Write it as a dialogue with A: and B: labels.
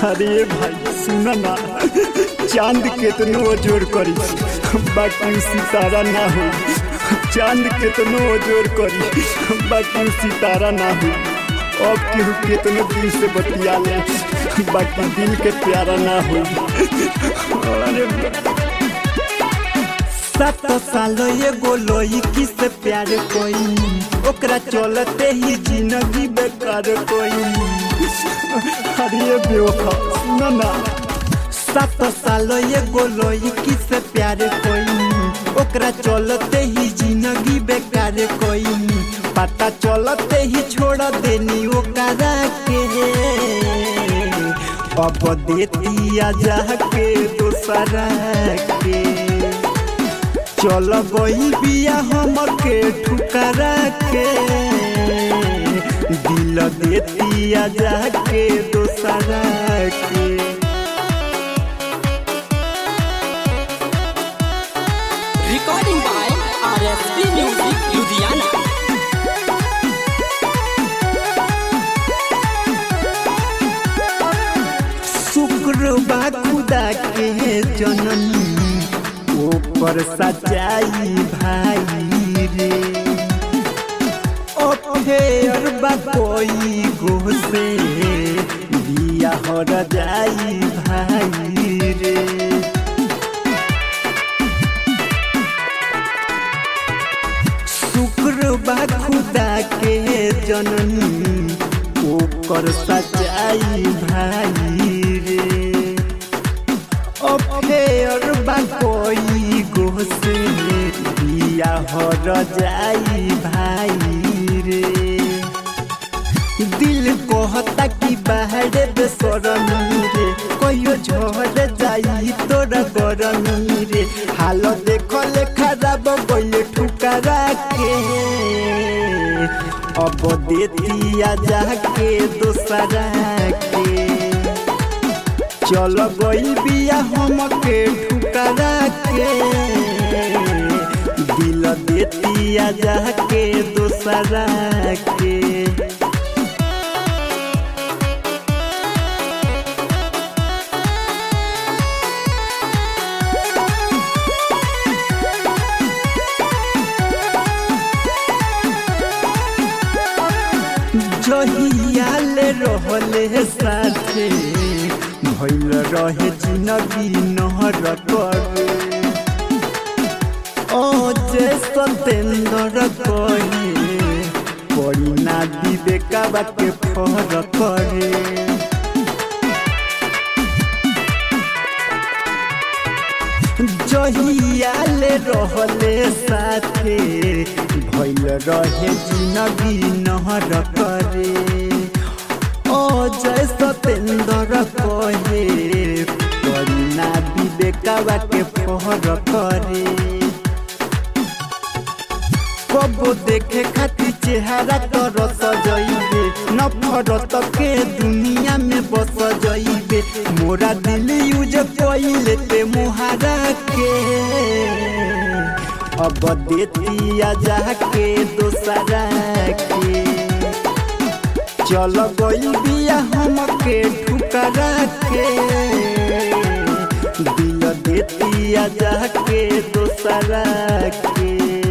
A: अरे भाई सुन ना चांद केतनो जोर करी बाकी सितारा ना हो चांद केतनो जोर करी बाकी सितारा ना हो अब केहू केतनो दिल से बतिया ले बाकी दिल के प्यारा ना हो अरे
B: सात साल एगो लड़की से प्यार कोई ओकरा चलते ही जिंदगी बेकार कोई
A: अरे बेवफा सुन ना
B: सात साल एगो लड़की से प्यार कोई ओकरा चलते ही जिंदगी बेकार कोई पता चलते ही छोड़ देनी ओकरा के अब देती जा के दोसरा के चल गई बिया हमके ठुकरा के दिल देती जा के दोसरा के
C: Recording by RSP Music Ludhiana.
B: शुक्र बा खुदा के जननी ऊपर सचाई भाई रे अफेयर बा कोई गो से बिया हर जाई भाई रे शुक्र बा खुदा के जननी ओकर सचाई भाई रे अफेयर बा कोई गो से बिया हर जाई भाई रे दिल कहता कि बाहर बेसरमी रे कहियो झड़ जाई तोरा गरमी रे हाल देखल खराब गइल ठुकरा के अब देती जा के दोसरा के चल गई बिया हमके ठुकरा के दिल देती जा के दोसरा के जहियाल रहले साथे भइल रहे जिनगी नहर करे ओ जे सतेंद्र कहे पड़ी ना विवेकाबा के फर करे जहियाल रहले साथे भइल रहे जिनगी नहर करे ओ जय सतेंद्र कहे करीना विवेकाबा के फहर करे कबो देखे खातिर चेहरा तर सजइबे नफरत के दुनिया में बस जइबे मोरा दिल यूज कइले ते मुहारा के अब देती जा के दोसरा के चल गई बिया हमके ठुकरा के दिल देती जा के दोसरा के